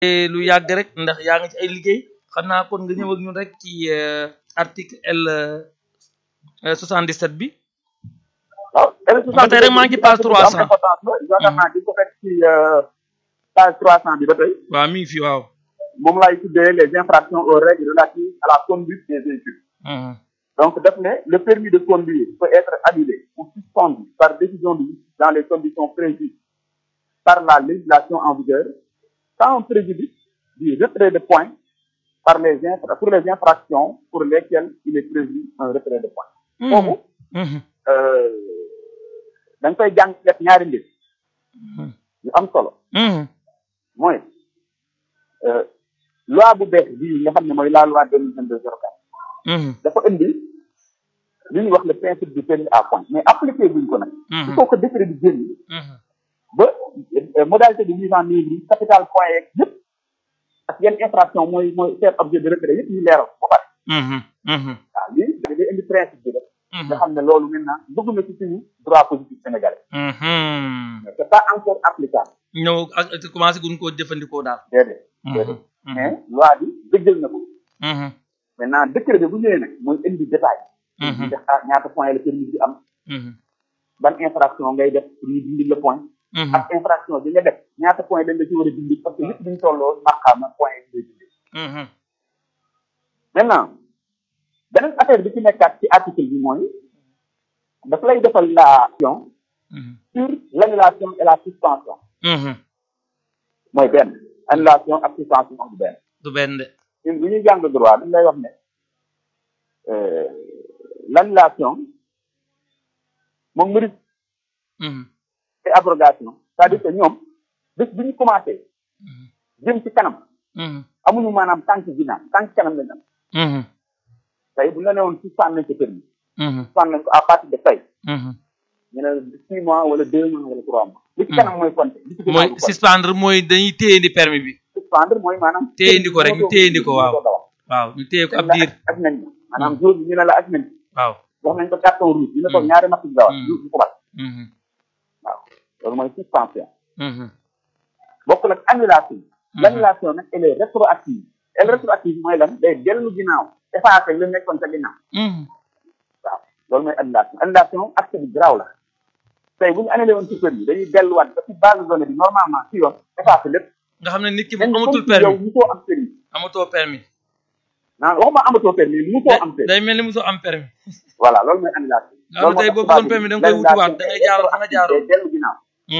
lu yàgg rek ndax yaa ngi ci ay liggéey xam naa kon nga ñëw ak ñun rek ci article L 77 bi. waaw L ba tey rek maa ngi ci page 300. yaakaar naa di ko fekk ci page 300 bi ba tey. waaw mi ngi fi waaw. moom laay tuddee les infractions aux règles relatives à la conduite des véhicules. donc daf ne le permis de conduire peut être annulé ou suspendu par décision de justice dans les conditions prévues par la législation en vigueur sans préjudice du retrait de points par les infra pour les infractions pour lesquelles il est prévu un retrait de points. foofu. da nga koy jàng def ñaari mbir. yu am solo. mooy loi bu bees bii nga xam ne mooy la loi deux mille vingt deux zéro quatre. dafa indi li ñuy wax le principe du permis à point mais appliqué buñ ko nag. il faut que décret bi génn. ba modalité de mise en œuvre yi capital point yeeg yëpp ak yenn infraction mooy mooy faire objet de retrait yëpp ñu leeral ba pare. waaw lii day indi principe bi rek. nga xam ne loolu maintenant dugg na ci suñu droit positif sénégalais. mais c'est pas encore applicable. ñëw ak commencé guñ koo jëfandikoo daal. déedéet. déedéet mais loi bi dëggal na ko. maintenant décret bi bu ñëwee nag mooy indi détail. ñu def ah ñaata point la permis bi am. ban infraction ngay def pour ñu dindi le point. ak infraction bi nga def ñaata point dañ la ci war a dindi parce que lépp duñ tolloo maqaama point yi ngay dindi. maintenant beneen affaire bi ci nekkaat ci article bi mooy daf lay defal la action sur l'annulation et la suspension. mooy benn annulation ak suspension du benn. du benn de. ñun bu ñuy jàng droit dañ lay wax ne l'annulation moom mérite et abrogation c'est-à-dire que ñoom bés bi ñu commencé jëm ci kanam amuñu maanaam tànk ginnaaw tànk kanam lañ am tey bu la ne woon suspendre nañ ko permis suspendre nañ ko à partir de tey ñu ne six mois wala deux mois wala trois mois li ci kanam mooy compté li ci mooy suspendre mooy dañuy téyendi permis bi suspendre mooy maanaam téyendi ko rek ñu téyendi ko waaw waaw ñu téye ko ab diir ak nañ ma maanaam jour bi ñu ne la ak nañ waaw wax nañ ko carton rouge ñu ne ko ñaari natt bi dawal ñu ko bat waaw loolu mooy suspension bokk nag annulation l'annulation nag elle est rétroactive elle rétroactive mooy lan day dellu ginnaaw effacé li nekkoon sa ginnaaw waaw loolu mooy annulation annulation acte bi garaaw la tey bu ñu annulé woon ci permis dañuy delluwaat ba ci base de données bi normalement ci yoon effacé lépp nga xam ne nit ki moom amatul permis yow musoo am permis amatoo permis naan waxuma amatoo permis musoo am permis day mel ni musoo am permis voilà loolu mooy annulation nga xam tey boo bëggoon permis da nga koy wutiwaat da ngay jaaroon fa nga jaaroon dellu ginnaaw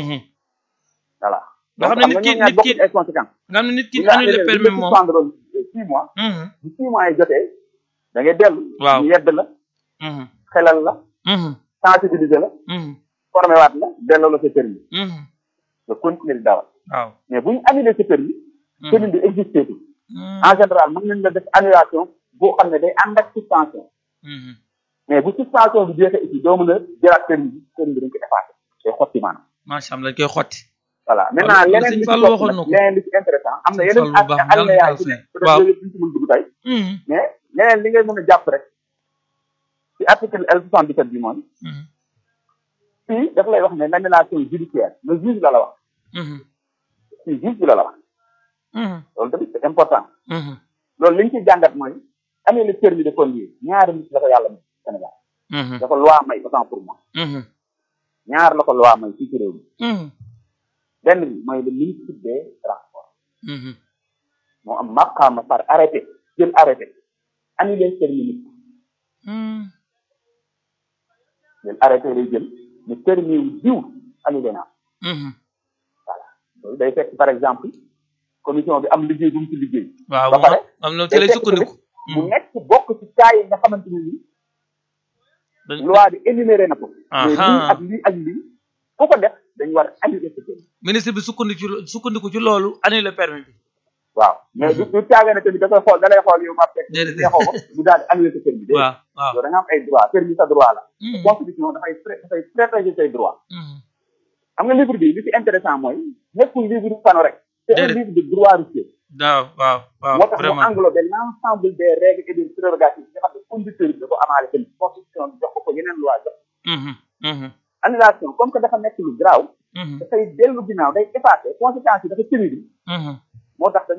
voilà nga xam ne nit ki nit ki ay conséquences nga xam ne nit ki annulé permis moom suspendre six mois bu six mois yi jotee da ngay dellu waaw ñu yedd la xelal la sensibiliser la formé waat la delloo la sa permis nga continuer di dawal waaw mais bu ñu annulé sa permis permis bi existé tu en général mën nañ la def annulation boo xam ne day ànd ak suspension mais bu suspension bi jeexee ici doo mën a jëlaat permis bi permis bi dañ ko effacé day xotti maanaam macha allah dañ koy xotti voilà maintenant leneen li ci Fall topp waxoon na nag ko. leneen li ci intéressant am na yeneen Fall bu baax ak alinéa yi ci nekk peut être waaw. yooyu yëpp duñ ci mën dugg tey mais leneen li ngay mën a jàpp rek ci article L soixante dix sept bi mooy fii daf lay wax ne l'annulation judiciaire le juge la la wax fii juge bi la la wax loolu tamit c'est important loolu li ñu ci jàngat mooy annulé permis de conduire ñaari nit la ko yàlla may Sénégal dafa loi may autant pour moi ñaar la ko loi may fii ci réew mi benn bi mooy le ministre des transports moo am maqaama par arrêté jël arrêté annulé permis nit jël arrêté lay jël ne permis wu diw annulé naa voilà loolu day fekk par exemple commission bi am liggéey bu mu ci liggéey waaw ba pare am na ci lay sukkandiku mu nekk bokk ci cas yi nga xamante ne ni dañ loi bi énuméré na ko mais Aha. lii ak lii ak lii ku ko def dañu war a annulé sa permis ministre bi sukkandiku ci lo- sukkandiku ci loolu annulé permis bi waaw mais du du caaga ne tamit da koy xool da lay xool yow ma fekk Déedéet. neexoo ko mu daal di annulé sa permis déedéet waaw waaw yow da nga am ay droit permis sa droit la Mhm. constitution dafay pré- dafay protéger say droit Mhm. xam nga livre bi li ci intéressant mooy nekkul livre pano rek c'est un Déedéet. livre de droit routier waaw waaw waaw moo tax mu vraiment englobé l'ensemble des règles et des prérogatives yi nga xam ne conducteur bi da ko amaale tamit constitution bi jox ko ko yeneen loi jox Mhm. Mhm. annulation comme que dafa nekk lu garaaw Mhm. dafay dellu ginnaaw day effacé conséquences yi dafa pénible Mhm. moo tax dañ